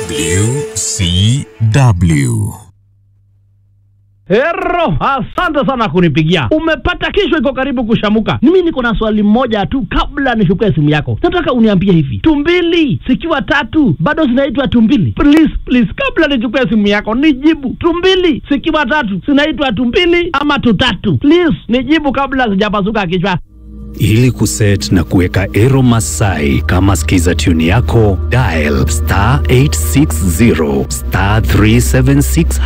WCW. Hero, asante sana kunipigia. Umepata kesho iko karibu kushamuka. Mimi niko na swali moja tu kabla nichukue simu yako. Nataka uniambie hivi. Tumbili zikiwa tatu bado zinaitwa tumbili? Please, please kabla nichukue simu yako nijibu. Tumbili zikiwa tatu zinaitwa tumbili ama tutatu? Please nijibu kabla sijapasuka kichwa. Ili kuset na kuweka Ero Masai kama skiza tune yako, dial star 860 star 376